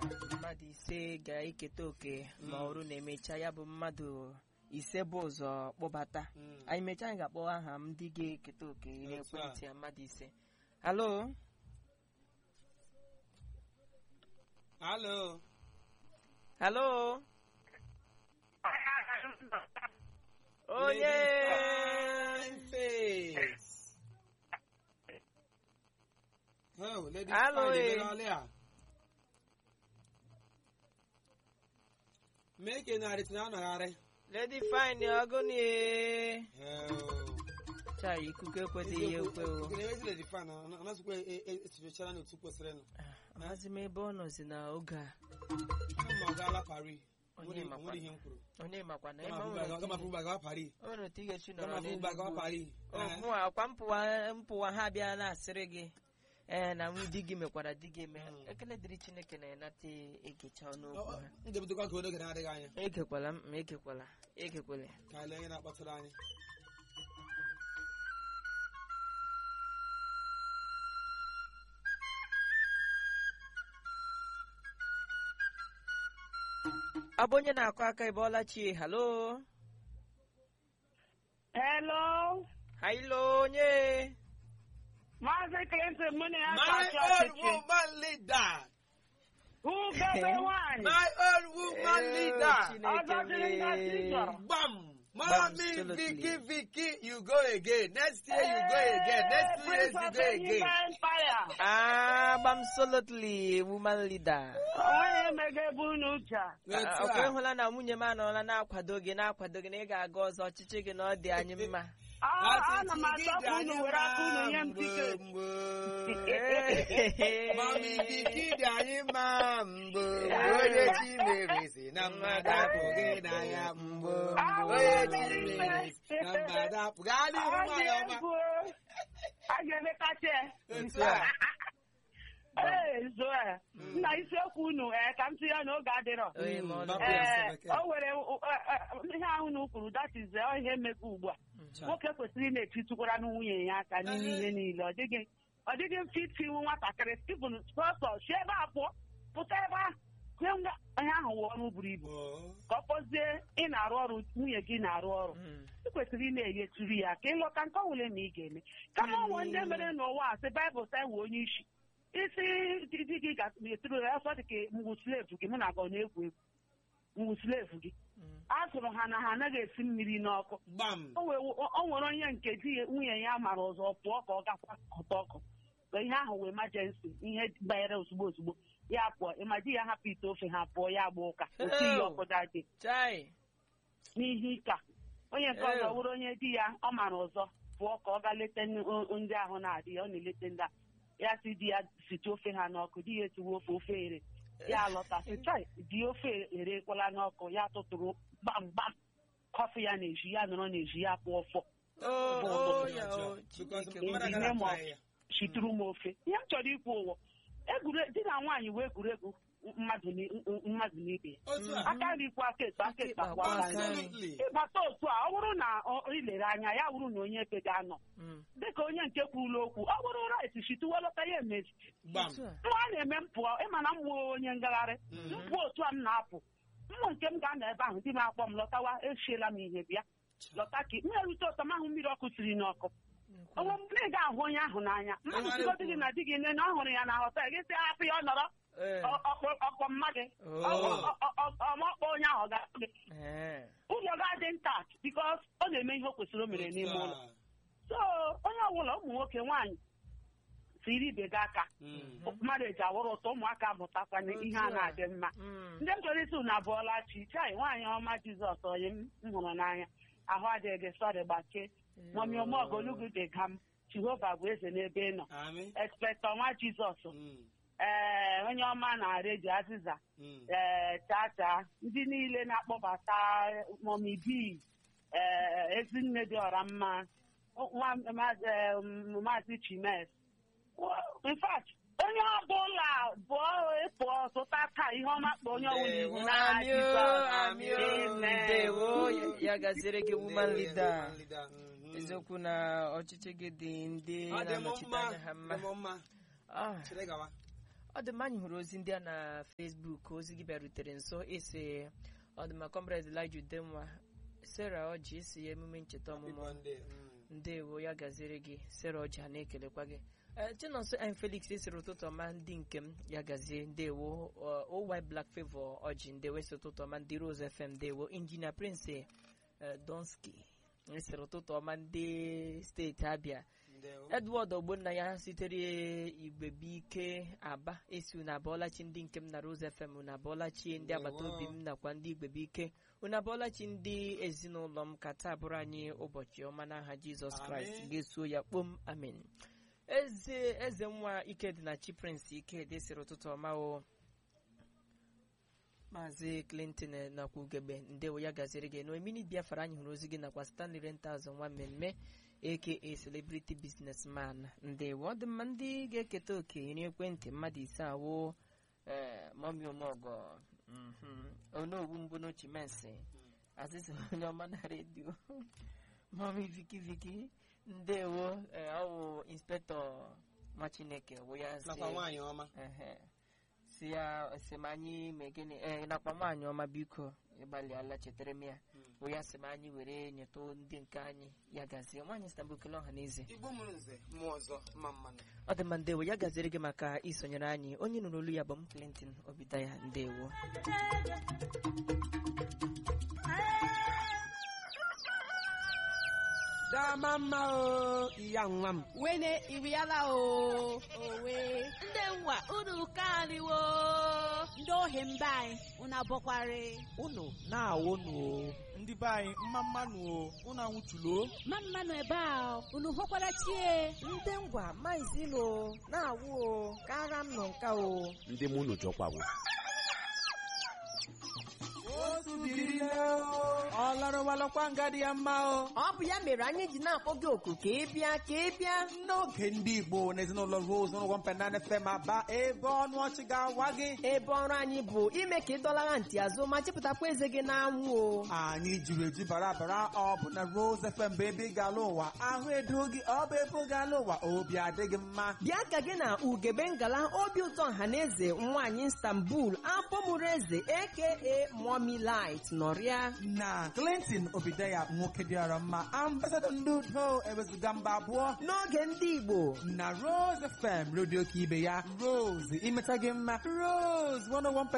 mmadụ ise ga-eketa oke ma ọrụ na-emecha ya bụ mmadụ ise bụ ụzọ kpọbata Mm. anyị mechaa anyị ga-akpọ aha m ndị ga-eketa oke Otu a. n'ekwentị ya mmadụ ise halo Alo. halo onye Fine face. Oh, lady Alo, fine, eh. emeghala ya. Mee ka ị na-arịtụ na anọgharị. lady fine ọgụnị Oh. cha ikuku ekwedịghị ya ekwe o Nke na-ewezi lady fine, ọ naghịzikwa e- e- esochichara n'otu kwesịrị nụ. amazi m ebe ọ nọzi n'oge a Ama m ọ gaala Paris. Onye Nwere makwa. nwere ihe m kwuru. onye makwa na Gama ịma afụ ba- gama afụ ba gawa Paris. o nwere otu ị ga-esi nọrọ Gama afụ ba gawa n'Enugu. Paris. Ọ, Eh. mụ akwa mpụwa mpụwa ha bịa na-asịrị gị ee na nwa di gị mekwara di gị eme Mm. ekele dịrị chineke na-enata egecha ọnụ Ọ- okwu ọ- ha m ga-ebidokwa ka oge na-adịghị anya. egekwala m ma egekwala egekwala Ka anyị lee onye na-akpọtụrụ anyị. ọ bụ onye na-akụ aka ịbọọla chi halo Hello, hailo onye Maazị Clinton mụ na ya My ga-achọ old ọchịchị. woman leader. Ugebe nwanyị. My old woman Ee, leader. Chineke Ọzọ dịrị nga mee. Caesar. Bam. Bam, Mommy, absolutely. Vicky, Vicky, you go again. Next year you go again. Next two years you go again. Empire. absolutely woman leader Onweghị emega ebe unu uche. a. Otu ọkwa a. ịhụla na nwunye m anọọla na-akwado gị na-akwado gị na ị ga-aga ọzọ ọchịchị gị na ọ dị anyị mma Ah, Ana m achọ ka unu were aka unu nye m tiketi. Mami Vicky dị anyị mma mgbe onye chi mere si na mmadụ apụghị na ya mgbe onye chi mere si na mmadụ apụghị gaa n'ihu Ọ dị nwanyị ọma. egwu. A ga-emekacha ya. Otu a. Ee, Zoe. Nna isiokwu unu ee ka m tinye n'oge adịrọ. Onye ma ọ Mm, nọ- Yes, Ee, okay. o nwere uh, uh, ihe ahụ unu kwuru that is uh, ihe mmekọ ugbu a. nwoke kwesịrị ị na-etitụkwara na nwunye ya aka n'ime ihe niile ọ dịghị ọ dịghị mfe itiwu nwatakịrị stephen sọsọ si ebe a pụọ pụta ebe a kwe ngwa ihe ahụ wụ ọrụ buru ibu Oh. ka ọ kpọzie ị na-arụ ọrụ nwunye gị na-arụ ọrụ Mm. ị kwesịrị ị na-enyetụrụ ya ka ịlọta nke ọwụle ma ị ga-eme kama onwe ndị mere n'ụwa a sị baịbụl sa wee onye isi isi di di gị ga-etụrụ ya ọsọ dị ka mgbu slevu gị mụ na gị ọ na-egwu egwu mgbu slevu gị Mm. a sụrụ ha na ha anaghị esi mmiri n'ọkụ Gbam. o wee o o nwere onye nke di ya nwunye ya mara ọzọ pụọ ka ọ gakwa ọtọ ọkụ ka ihe ahụ wee emergency ihe banyere ozugbo ozugbo ya pụọ ịma di ya hapụ ite ofe ha pụọ ya gba ụka otu ihe ọkụ dade chai n'ihe ịka onye nke ọzọ Ew. wụrụ onye di ya ọ mara ọzọ pụọ ka ọ gaa leta n- o- ndị ahụ na-adị ya ọ na-eleta ndị a ya si di ya site ofe ha n'ọkụ di ya esiwe ofe ofe ere ya lọta sị chai di ofe erekwala n'ọkụ ya tụtụrụ gbamgbam kọfị ya na-eji ya nọrọ na-eji ya pụọ fọ Oh, Bụ oh, ụtụtụ ya, oh, Because Chineke mmadụ Ndị agaghị name atụ of- anyị ya. shitụrụ m ofe ihe m chọrọ ikwu ụwọ egwure di na nwaanyị wee egwuregwu mmadụ na- mmadụ na ibe ya Otu a. aka nri kwa aka ekpe aka ekpe akwa aka nri. Absolutely. ịbata otu a ọ bụrụ na ọ- ilere anya ya bụrụ na onye ebe ga-anọ Mm. dịka onye nke kwurula okwu ọ bụrụ rait shituwelọta ya emezi Gbam. Otu a. nwa a na-eme m pụọ ịma na m wụ onye ngagharị Mhm. mpụ otu a m na-apụ mmụ nke m ga-anọ ebe ahụ di m akpọ m lọtawa echiela m ihe bịa lọta ka m erute ụtọ m ahụ mmiri ọkụ siri n'ọkụ onwe m na ị ga-ahụ onye ahụ n'anya mmadụ Ịmara sigodi ekwu. gị na di gị nne na ọ hụrụ ya na họtel gị sị hapụ ya ọ nọrọ Eh, ọ- ọkpọ- ọkpọ mma gị Oh. Ọ- ọ- ọ- ọ- ọmọkpọ onye ahụ ọ ga-akpọ gị eh. ụlọ ga-adị nta bikos ọ na-eme ihe o kwesịrị o mere n'ime ụlọ so onye ọbụla ụmụ nwoke nwaanyị tiri ibe gị aka Mm. mmadụ eji awụrụ ụtọ ụmụaka mụtakwa na ihe a na-adị mma Mm. ndị m chọrọ isi unu abụọla chi chai nwaanyị ọma jizọs onye m m hụrụ n'anya ahụ adịghị gị sọrị gbake mọmi omogolugu dị gam jehova bụ eze n'ebe ị nọ Amị. ekspektọ nwa jizọs Mm. ee onye ọma na redio azịza Mm. ee tata ndị niile na-akpọbata mọmi bi ee ezinne dị ọra mma nwa maazị em, maazị chimes in fact onye ọbụla bụọ ịpụọ zụta taa ihe ọma kpa onye ọbụla iwu n'agha Amị o, Jizọs. amị o, Amen. ndewo. Ya- ya gaziere gị woman Ndewo, leader woman leader. Mhm. eziokwu na ọchịchị gị dị ndị Ọ dị m na-anọchite mma. anya ha mma Dị m mma. Ah, Chere gawa. ọ dị mma anyị hụrụ ozi ndị a na Facebook ozi gị bịarutere nso isi ọ dị mma comrade Elijah Udenwa Sarah Ọjị isi emume ncheta ọmụmụ Ịbọ ndị, mm. ndewo ya gaziere gị Sarah Ọjị ha na-ekelekwa gị Ee, Chinonso M Felix esiri ụtụtụ ọma ndị nke m ya gazie ndewo Ọ- oy Black Favor Ọjị ndewo esi ụtụtụ ọma ndị Rose FM ndewo Injinia Prince eh, Donski esiri ụtụtụ ọma ndị steeti Abia Ndewo. edward ogbonnaya sitere igbebuike aba esi unu abọọlachi ndị nke m na rose fm unu abọọlachi ndị agbata obi m nakwa ndị igbebuike unu abọọlachi ndị ezinụlọ m ka taa bụrụ anyị ụbọchị ọma n'aha jizọs kraịst Amen. ga-esuo ya kpom amen eze eze nwa ikedịnachi prince ikedi sịrị ụtụtụ ọma o maazị clinton eh, nakwa ugegbe ndewo ya gaziri gị noemini biafra anyị hụrụ ozi gị nakwa stanley rentals nwa mmemme aka celebrity businessman ndewo ọ dị mma ndị ga-eketa oke iri ekwentị mmadụ ise awụ ee mọmi omeọgọ onowu mbụ n'ochi mensi azịza onye ọma na redio mọmi viki viki ndewo ee, ọ wụ inspektọ nwa chineke wụ ya sị- nakwa nwaanyị ọma Ehe. si ya si m anyị mee gịnị ee nakwa nwaanyị ọma biko ịgbalịala chetara m ya bụ ya si m anyị were nyeta ndị nke anyị ya gazie nwaanyị si na bukele ọha n'eze igbo mụrụ nze mmụọ ọzọ mma mmanụ ọ dị mma ndewo ya gaziere gị maka isonyere anyị onye nụrụ olu ya bụ m Clinton Obidaya ndewo dama mma o iya nwa m wene iriala o owe ndị nwa unu kaniwo ndị ohi mba anyị unu abọkwari unu na-awụnụ o ndị be anyị mma mmanụ o unu anwụchulo ma mmanụ ebe a unu hụkwara chie ndị ngwa maizilo na-awụ o kara m nọ nka o ndị mụ unu jọkwawo otu biri ọ larụwalakwa nga dị ya mma o ọ bụ ya mere anyị ji na-akpọ gị oku ka ị bịa ka ị bịa n'oge ndị igbo na ezinụlọ rose n'ụgwọ mpenana fm aba ebe ọnụ ọchị ga-awa gị ebe ọrụ anyị bụ ime ka ị dọlara ntị azụ ma chịpụtakwa eze gị n'anwụ o anyị jiri eju bara bara ọ bụ na rose fm bụ ebe ị ga-ala ụwa ahụ edo gị ọ bụ ebe ị ga-ala ụwa obi adịghị mma bịa ka gị na ugebe ngala obi ụtọ ọhaneze nwaanyị istanbul afọ mụrụ eze aka mommy light nọrịa na clinton obideya nwoke dịara mma ambasadọ ndị udo ewezuga mba abụọ n'oge ndị igbo na rose fm redio ka ibe ya rose imeta gị mma rose 101